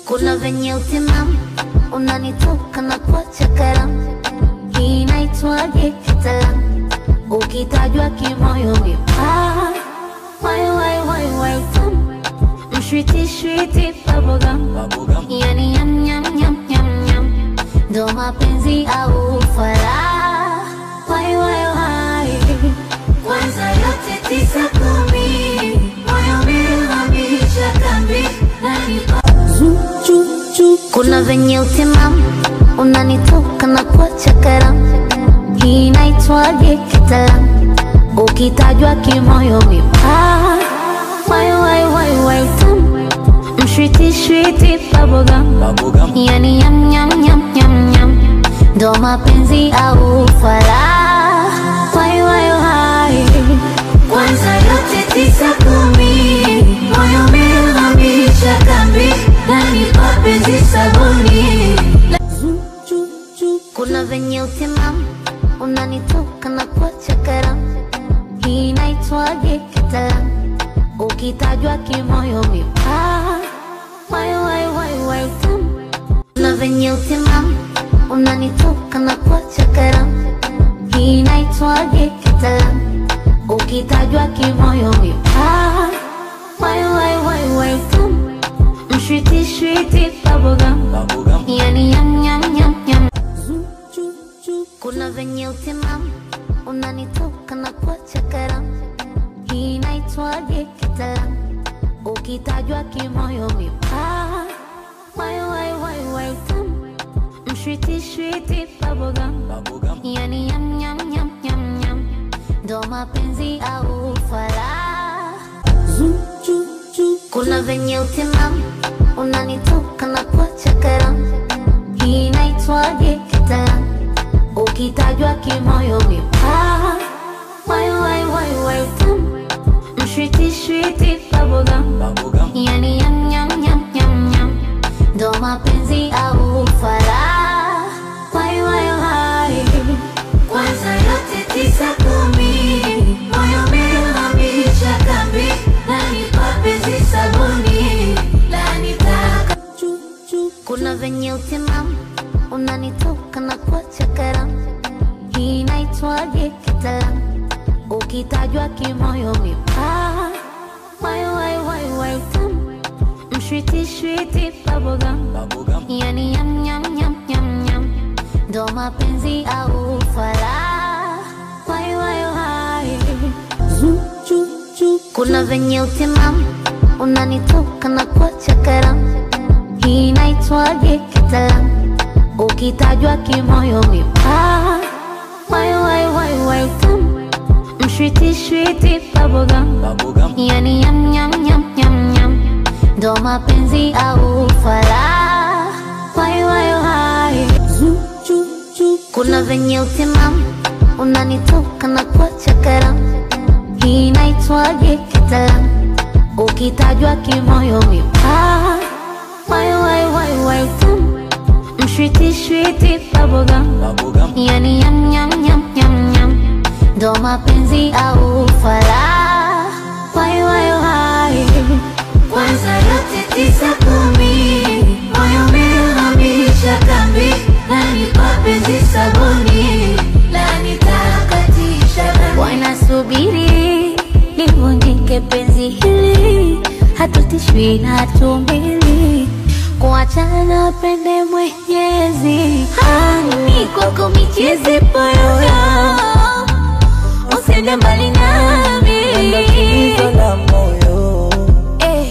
kuna venye utimamu unanitoka na kuacha karamu, hii inaitwaje kitaalamu? Ukitajwa kimoyo mipaa wai wai wai wai tamu mshwiti shwiti bubblegum yani yam yam yam yam yam ndo mapenzi au fala wai wai wai kwanza yote tisa kumi moyo umehamisha kambi nanipa kuna venye utimamu unanitoka na kuacha karamu, hii inaitwaje kitaalamu? Ukitajwa kimoyo mipaa wai wai wai wai tamu mshwiti shwiti bubblegum yani yam yam yam yam yam ndo mapenzi au fala wai wai wai kwanza yote tisa kumi moyo umehamisha kambi nani mapenzi sabuni kuna venye utimamu unanitoka na kuacha karamu, hii inaitwaje kitaalamu? Ukitajwa kimoyo mipaa wai wai wai wai tamu kuna venye utimamu unanitoka na kuacha karamu, hii inaitwaje kitaalamu? Ukitajwa kimoyo mipaa wai wai wai wai tamu mshwiti shwiti bubblegum yani yam yam yam yam kuna venye utimamu unanitoka na kuacha karamu, hii inaitwaje kitaalamu? Ukitajwa kimoyo mipaa wai wai wai wai tamu mshwiti shwiti bubblegum yani yam yam yam yam yam ndo mapenzi au fala kuna venye utimamu unanitoka na kuacha karamu, hii inaitwaje kitaalamu? Ukitajwa kimoyo mipaa wai wai wai wai tamu mshwiti shwiti bubblegum yani yam yam yam yam yam ndo mapenzi au fala wai wai wai kwanza yote tisa kumi moyo umehamisha kambi nani mapenzi sabuni lanitaka kuna venye utimamu unanitoka na kuacha karamu, hii inaitwaje kitaalamu? Ukitajwa kimoyo mipaa wai wai wai wai tamu mshwiti shwiti bubblegum yani yam yam yam yam yam ndo mapenzi au fala wai wai wai kuna venye utimamu unanitoka na kuacha karamu, hii inaitwaje kitaalamu? Ukitajwa kimoyo mipaa wai wai wai wai tamu mshwiti shwiti bubblegum yani yam yam yam yam yam ndo mapenzi au fala wai wai wai kuna venye utimamu unanitoka na kuacha karamu, hii inaitwaje kitaalamu? Ukitajwa kimoyo mipaa wai wai wai wai tamu mshwiti shwiti bubblegum yani yam yam yam yam yam ndo mapenzi au fala wai wai wai kwanza yote tisa kumi moyo umehamisha kambi nani mapenzi sabuni lanitakatisha wanasubiri livunjike penzi hili hatutishwi na tumbili kuachana pende mwenyezi hani kwako michezi poyoyo usende mbali nami la moyo eh.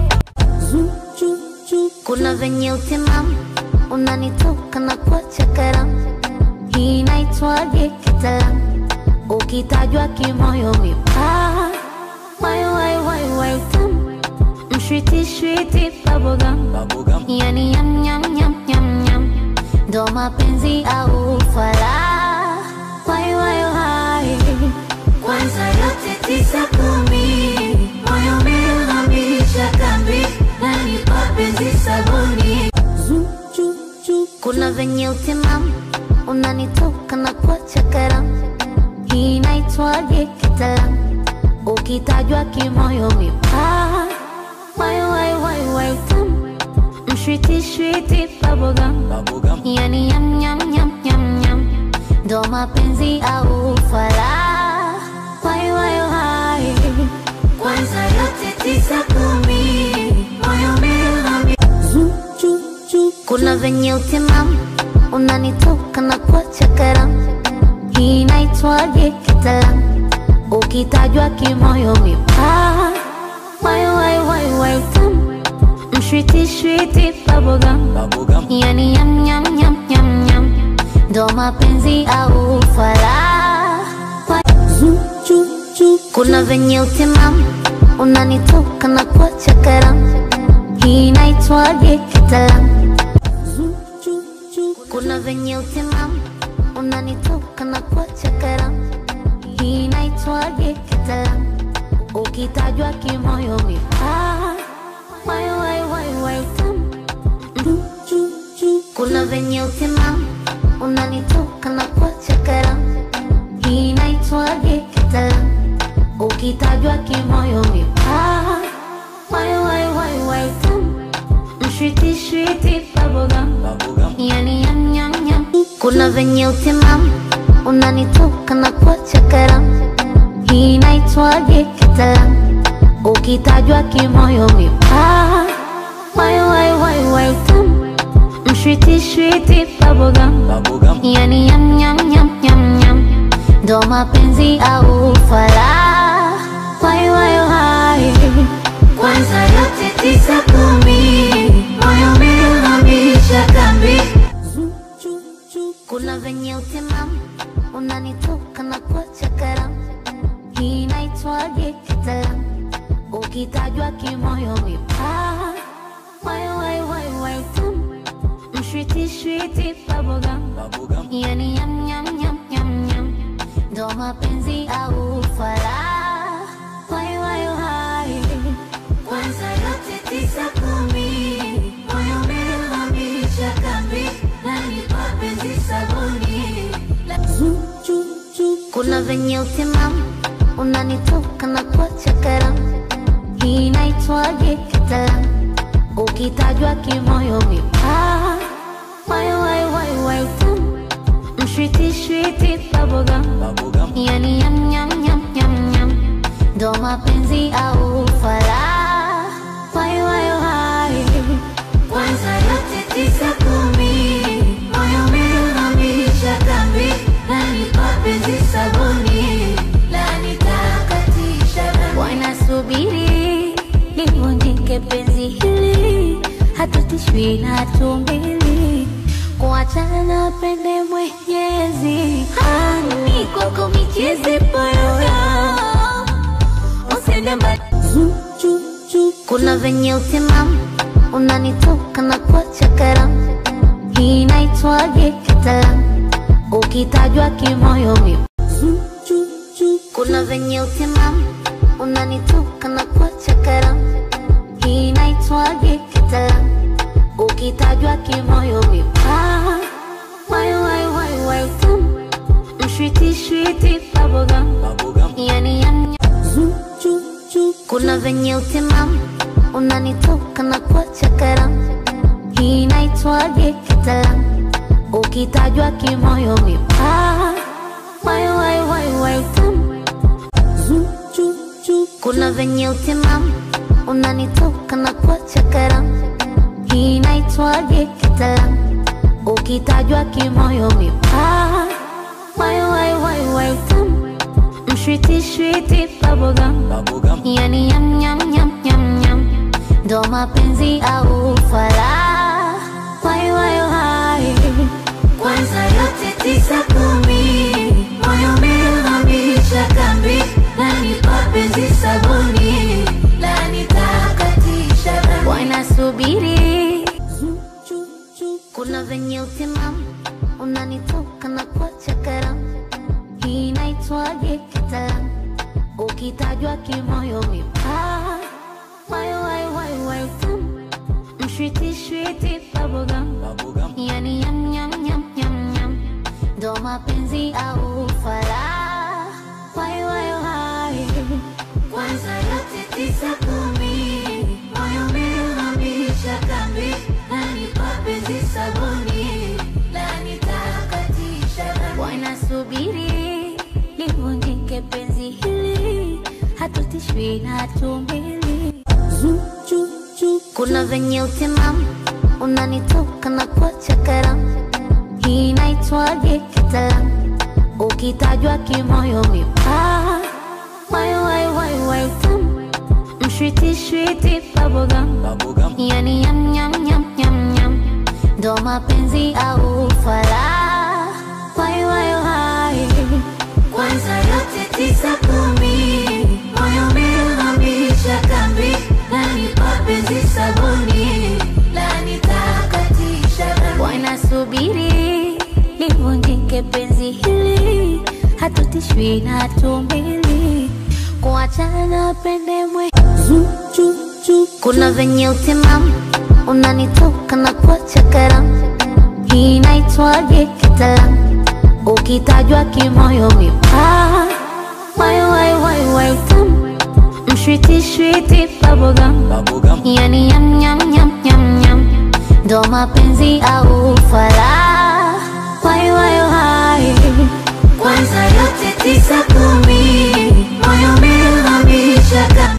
kuna venye utimamu unanitoka na kuacha karamu, hii inaitwaje kitaalamu? Ukitajwa kimoyo mipaa wai wai wai wai tamu mshwiti shwiti bubblegum yani yam yam yam yam yam ndo mapenzi au fala wai wai wai kwanza yote tisa kumi moyo umehamisha kambi nani mapenzi sabuni kuna venye utimamu unanitoka na kuacha karamu, hii inaitwaje kitaalamu? Ukitajwa kimoyo mipaa wai wai wai wai tamu Mshwiti shwiti bubblegum Bubblegum. Yani yam yam yam yam yam Ndo mapenzi au fala Wai wai wai Kwanza yote tisa kumi Moyo umehami Kuna venye utimamu Unanitoka na kuacha karamu Hii inaitwaje kitaalamu Ukitajwa kimoyo mipaa Wai wai wai wai tamu Mshwiti shwiti bubblegum Bubblegum. Yani yam yam yam yam yam Ndo mapenzi au fala Kuna venye utimamu Unanitoka na kuacha karamu Hii inaitwaje kitaalamu Kuna venye utimamu Unanitoka na kuacha karamu Hii inaitwaje kitaalamu Ukitajwa kimoyo mipaa Wai wai wai wai tamu kuna venye utimamu unanitoka na kuacha karamu, hii inaitwaje kitaalamu? Ukitajwa kimoyo mipaa, wai wai wai wai tamu, mshwiti shwiti bubblegum Bubblegum. yani yam yam yam. Kuna venye utimamu unanitoka na kuacha karamu, hii inaitwaje kitaalamu? Ukitajwa kimoyo mipaa, wai wai wai wai tamu, mshwiti shwiti bubblegum Bubblegum. yani yam yam yam yam yam, ndo mapenzi au fala. Wai wai wai, kwanza yote tisa kumi, moyo umehamisha kambi. Kuna venye utimamu unanitoka na kuacha karamu, hii inaitwaje kitaalamu? Ukitajwa kimoyo mipaa, wai wai wai wai tamu, mshwiti shwiti bubblegum Bubblegum. yani yam yam yam yam yam, ndo mapenzi au fala. Wai wai wai, kwanza yote tisa kumi, moyo umehamisha kambi, nanipa penzi sabuni la kuna venye utimamu unanitoka na kuacha karamu, hii inaitwaje kitaalamu? Ukitajwa kimoyo mipaa, wai wai wai wai tamu, mshwiti shwiti bubblegum Bubblegum. yani yam yam yam yam yam, ndo mapenzi au fala. Wai wai wai, kwanza yote tisa kumi, moyo umehamisha kambi, nanipa penzi sabuni la nitakatisha dhambi. Wanasubiri livunjike penzi hili, hatutishwi na hatumbili kuachana na pende Mwenyezi. Hani kwako michezi poyoyo, usende mbali kuna venye utimamu unanitoka na kuacha karamu, hii inaitwaje kitaalamu? Ukitajwa kimoyo mi kuna venye utimamu unanitoka na kuacha karamu, hii inaitwaje kitaalamu? Ukitajwa kimoyo mipaa, wai wai wai wai tamu, mshwiti shwiti bubblegum Bubblegum. yani yam yam kuna venye utimamu unanitoka na kuacha karamu, hii inaitwaje kitaalamu? Ukitajwa kimoyo mipaa, wai wai wai wai tamu. Kuna venye utimamu unanitoka na kuacha karamu, hii inaitwaje kitaalamu? Ukitajwa kimoyo mipaa, wai wai wai wai tamu, mshwiti shwiti bubblegum Bubblegum. yani yam yam yam yam yam, ndo mapenzi au fala. Wai wai wai, kwanza yote tisa kumi, moyo umehamisha kambi, nanipa penzi sabuni la nitakatisha dhambi. Wanasubiri kuna venye utimamu unanitoka na kuacha karamu, hii inaitwaje kitaalamu? Ukitajwa kimoyo mipaa, wai wai wai wai tamu, mshwiti shwiti bubblegum Bubblegum. yani yam yam yam yam yam, ndo mapenzi au fala. Wai wai wai, kwanza yote tisa kumi, moyo umehamisha kambi, na hatutishwi na tumbili. Kuna venye utimamu unanitoka na kuacha karamu, hii inaitwaje kitaalamu? Ukitajwa kimoyo mipaa wai wai wai wai tamu mshwiti shwiti bubblegum Bubblegum. yani yam yam yam yam yam ndo mapenzi au fala wai wai wai kwanza yote tisa kumi moyo umehamisha kambi nanipa penzi sabuni lanitakatisha dhambi. wanasubiri livunjike penzi hili hatutishwi na tumbili kuachana pende mwe kuna venye utimamu unanitoka na kuacha karamu hii inaitwaje kitaalamu ukitajwa kimoyo mipaa wai wai wai wai tamu mshwiti shwiti bubblegum Bubblegum. yani yam yam yam yam yam ndo mapenzi au fala wai wai wai kwanza yote tisa kumi moyo umehamisha kama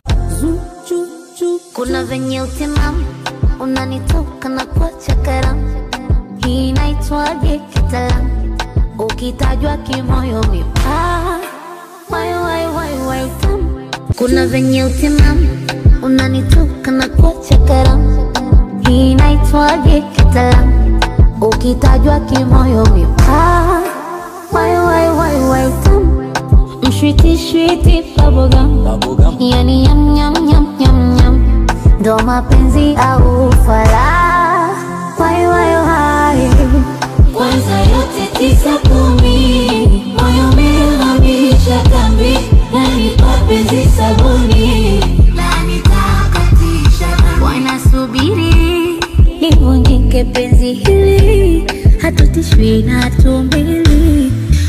kuna venye utimamu unanitoka na kuacha karamu hii inaitwaje kitaalamu ukitajwa kimoyo mipaa wai wai wai wai tamu kuna venye utimamu unanitoka na kuacha karamu hii inaitwaje kitaalamu ukitajwa kimoyo mipaa wai wai wai wai tamu mshwiti shwiti bubblegum Bubblegum. yani yam yam yam yam yam ndo mapenzi au fala wai wai wai kwanza yote tisa kumi moyo umehamisha kambi nanipa penzi sabuni lanitakatisha dhambi. wanasubiri livunjike penzi hili hatutishwi na tumbili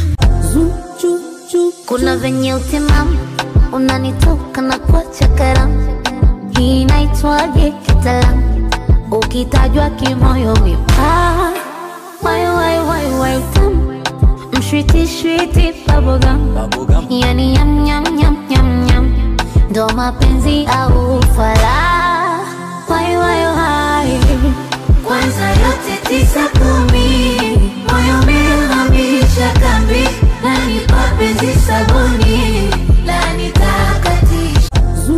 kuna venye utimamu unanitoka na kuacha karamu hii inaitwaje kitaalamu ukitajwa kimoyo mipaa wai wai wai wai tamu mshwiti shwiti bubblegum Bubblegum. yani yam yam yam yam yam ndo mapenzi au fala wai wai wai kwanza yote tisa kumi moyo umehamisha kambi nanipa penzi sabuni lanitakatisha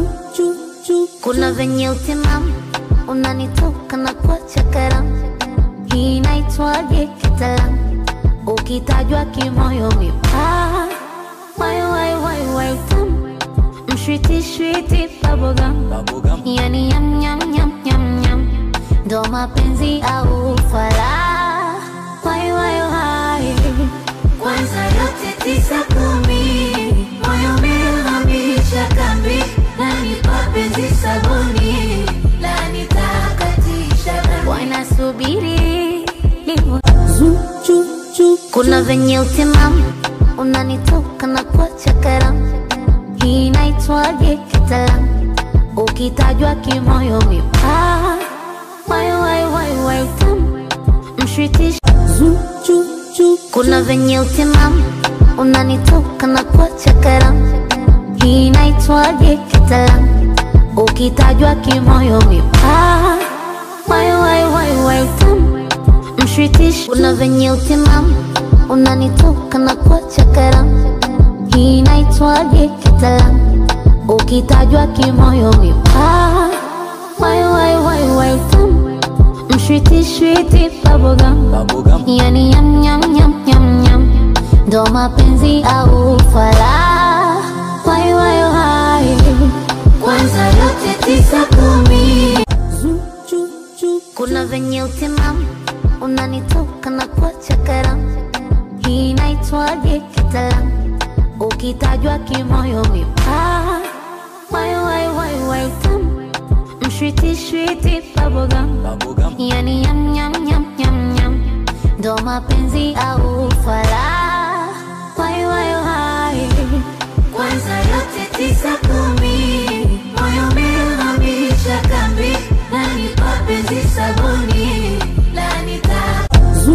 kuna venye utimamu unanitoka na kuacha karamu hii inaitwaje kitaalamu ukitajwa kimoyo mipaa wai wai wai wai tamu mshwiti shwiti bubblegum Bubblegum. yani yam yam yam yam yam ndo mapenzi au fala wai wai wai kwanza yote tisa kumi moyo umehamisha kambi nanipa penzi sabuni lanitakatisha dhambi. wanasubiri livu kuna venye utimamu unanitoka na kuacha karamu hii inaitwaje kitaalamu ukitajwa kimoyo mipaa wai wai wai wai tamu mshwiti kuna venye utimamu unanitoka na kuacha karamu hii inaitwaje kitaalamu ukitajwa kimoyo mipaa wai wai wai wai tamu mshwiti kuna venye utimamu unanitoka na kuacha karamu hii inaitwaje kitaalamu ukitajwa kimoyo mipaa wai wai wai wai tamu mshwiti shwiti bubblegum Bubblegum. yani yam yam yam yam yam ndo mapenzi au fala wai wai wai kwanza yote tisa kumi kuna venye utimamu unanitoka na kuacha karamu hii inaitwaje kitaalamu ukitajwa kimoyo mipaa wai wai wai wai tamu mshwiti shwiti bubblegum Bubblegum. yani yam yam yam yam yam ndo mapenzi au fala wai wai wai kwanza yote tisa kumi moyo umehamisha kambi nanipa penzi sabuni lanitaka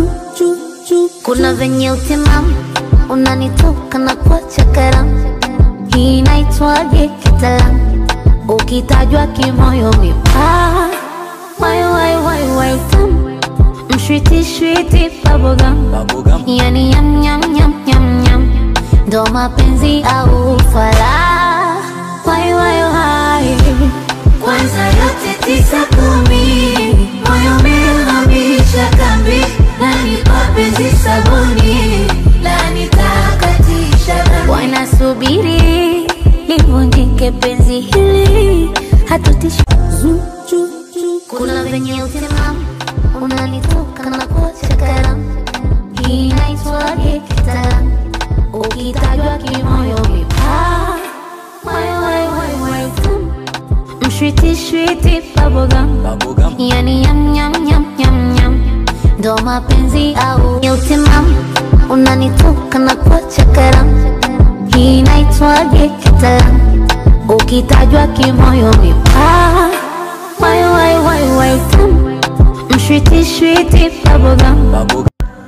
kuna venye utimamu unanitoka na kuacha karamu hii inaitwaje kitaalamu kitaalamu, ukitajwa kimoyo mipaa wai wai wai wai tamu mshwiti shwiti bubblegum Bubblegum. yani yam yam yam yam yam ndo mapenzi au fala wai wai wai kwanza yote tisa kumi moyo umehamisha kambi nani mapenzi sabuni nani takatisha dhambi wanasubiri livunjike penzi hili hatutishi kuna venye utimamu unalitoka na kuacha karamu hii inaitwaje kitaalamu ukitajwa kimoyo mipaa wai wai wai wai tamu mshwiti shwiti bubblegum Bubblegum. yani yam yam yam yam yam ndo mapenzi au ya utimamu unanitoka na kuacha karamu hii inaitwaje kitaalamu ukitajwa kimoyo mipaa wai wai wai wai tamu mshwiti shwiti bubblegum Bubblegum.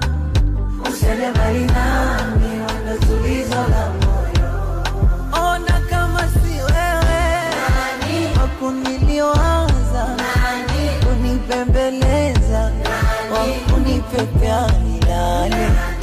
Ona kama si wewe wakuniliwaza kunipembeleza wakunipepea milale